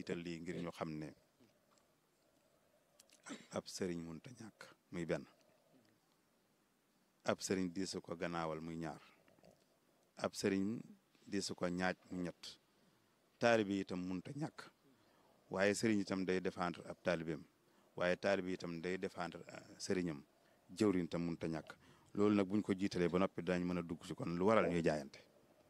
jiital lii ngir ñu xam ne ab sëriñ munta ñàkk muy benn ab sëriñ diisu ko gannaawal muy ñaar ab sëriñ diisu ko ñaaj mu ñett taalibe itam munta ñàkk waaye sëriñ itam day défendre ab taalibeem waaye taalibe itam day défendre sëriñam jëwriñ itam munta ñàkk loolu nag buñ ko jiitalee ba noppi dañ mën a dugg ci kon lu waral ñuy jaayante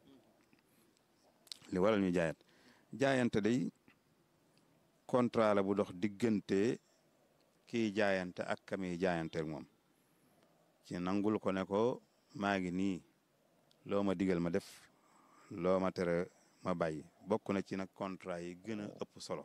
li waral ñuy jaayante jaayante day contrat la bu dox diggante kiy jaayante ak kamiy jaayante ak moom ci nangul ko ne ko maa ngi nii loo ma digal ma def loo ma tere ma bàyyi bokk na ci nag contrat yi gën a ëpp solo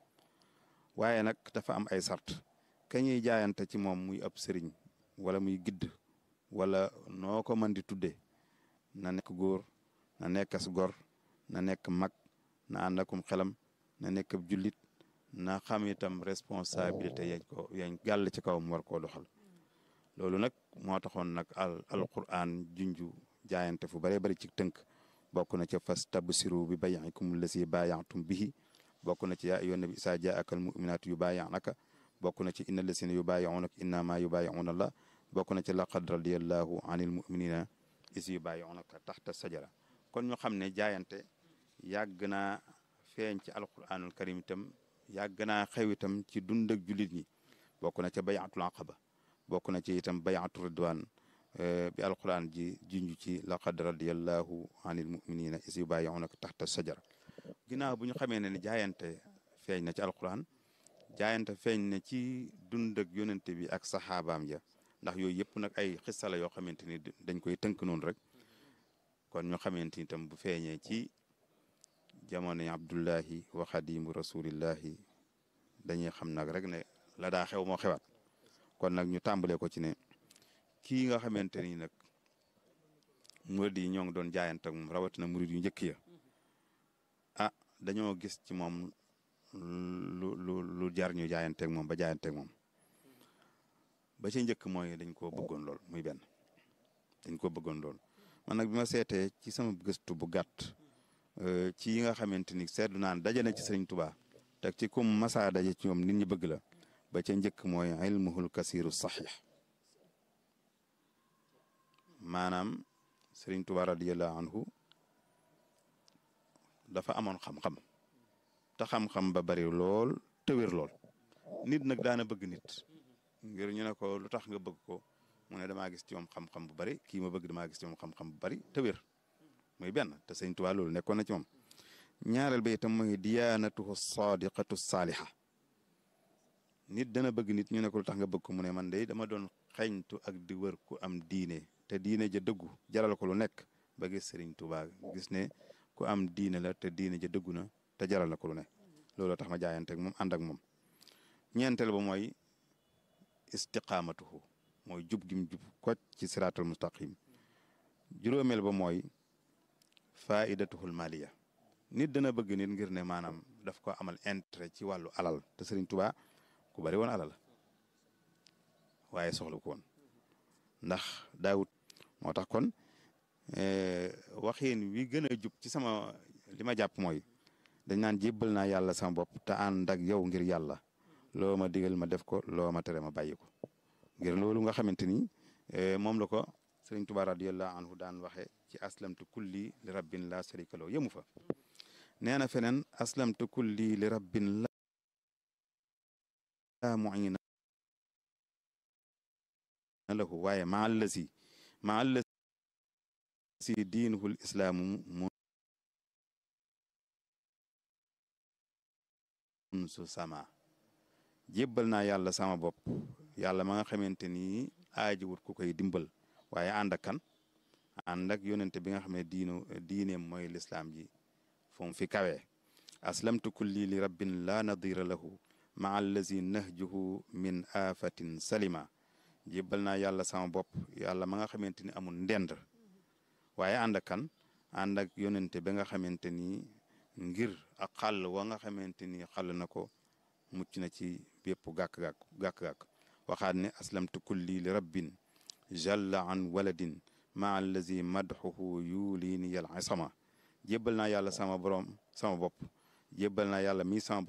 waaye nag dafa am ay sart ka ñuy jaayante ci moom muy ëpp sëriñ wala muy gidd wala noo ko mën di tuddee na nekk góor na nekk as gor na nekk mag na ànd akum xelam na nekk ab jullit na xam itam responsabilité yañ ko yañ gàll ci kaw mu war koo doxal loolu nag moo taxoon nag al alquran junju jaayante fu bëree bëri ci tënk bokk na ca fas tabsiru bi bayikum lasi baayantum bihi bokk na ci yaa ayyuhan nabi isaa jaaka al muminaatu yu baayanaka bokk na ci inna lasina yu baayaunaka innama yu baayauna allah bokk na ci laqad radiyallahu anil muminina is yu baayaunaka taxta sajara kon ñu xam ne jaayante yàgg naa feeñ ci alquranul karim itam yàgg naa xew itam ci dund ak jullit ñi bokk na ca bayatul aqaba bokk na ci itam bayatu ridwan bi alquran ji junj ci laqad radiyallahu anil muminina is yu baayaunaka taxta sajara ginnaaw bu ñu xamee ne ni jaayante feeñ na ci alquran jaayante feeñ na ci dund ak yonente bi ak saxaabaam ya ndax yooyu yëpp nag ay xissa la yoo xamante ni dañ koy tënk noonu rek kon ñu xamante ni itam bu feeñee ci jamono abdullahi wa xadimu rasulillahi dañuy xam nag rek ne la daa xew moo xewaat kon nag ñu tàmbalee ko ci ne kii nga xamante ni nag murid yi ñoo ngi doon jaayante ak moom rawatina murid yu njëkk ya ah dañoo gis ci moom lu lu lu jar ñu jaayanteeg moom ba jaayanteeg moom ba ci njëkk mooy dañ koo bëggoon lool muy benn dañ koo bëggoon lool man nag bi ma seetee ci sama gëstu bu gàtt ci yi nga xamante ni seetlu naan daje na ci Sëriñ Tuubaa teg ci kum masaa daje ci ñoom nit ñi bëgg la ba ca njëkk mooy ilmuhul kasiru saxiix maanaam Sëriñ Tuubaa radiyallahu anhu dafa amoon xam-xam te xam-xam ba bari lool te wér lool nit nag daana bëgg nit ngir ñu ne ko lu tax nga bëgg ko mu ne damaa gis ci moom xam-xam bu bari kii ma bëgg damaa gis ci moom xam-xam bu bari te wér muy benn te sëñ Tuubaa loolu nekkoon na ci moom ñaareel ba itam mooy diyaanatuhu sadiqatu saaliha nit dana bëgg nit ñu ne ko lu tax nga bëgg ko mu ne man de dama doon xeñtu ak di wër ku am diine te diine ja dëggu jaral ko lu nekk ba gis sëriñ Tuubaa gis ne ku am diine la te diine ja dëggu na te jaral na ko lu ne loolu tax ma jaayante ak moom ànd ak moom ñeenteel ba mooy istiqaamatuhu mooy jub gim jub ko ci siraatul mustaqim juróomeel ba mooy faidatuhul maliya nit dana bëgg nit ngir ne maanaam daf ko amal intérêt ci wàllu alal te Sëriñ Tuubaa ku bari woon alal waaye soxla ko woon ndax daawut moo tax kon waxin wi gën a jub ci sama li ma jàpp mooy dañ naan jébbal naa yàlla sama bopp te ànd ak yow ngir yàlla loo ma digal ma def ko loo ma tere ma bàyyi ko ngir loolu nga xamante ni moom la ko sëriñ Tuubaa radiyallahu anhu daan waxe ci aslamtu kulli li rabbin la sharika lahu yëmu fa nee na feneen aslamtu kulli li rabbin la muina lahu waaye ma allasi ma allasi diinuhul islaamu mun su sama jébbal naa yàlla sama bopp yàlla ma nga xamante ni aaji wut ku koy dimbal waaye ànd ak kan ànd ak yonente bi nga xam ne diinu diineem mooy lislaam ji fu mu fi kawee aslamtu kulli li rabbin la nadira lahu maa allazi nahjuhu min afatin salima jébbal naa yàlla sama bopp yàlla ma nga xamante ni amul ndend waaye ànd ak kan ànd ak yonente bi nga xamante ni ngir ak xàll wa nga xamante ni xàll na ko mucc na ci bépp gàkk-gàkk gàkk-gàkk waxaat ne aslamtu kulli li rabbin jalla an waladin maa allazi madxuhu yuliini yal isama jébbal naa yàlla sama borom sama bopp jébbal naa yàlla mi sama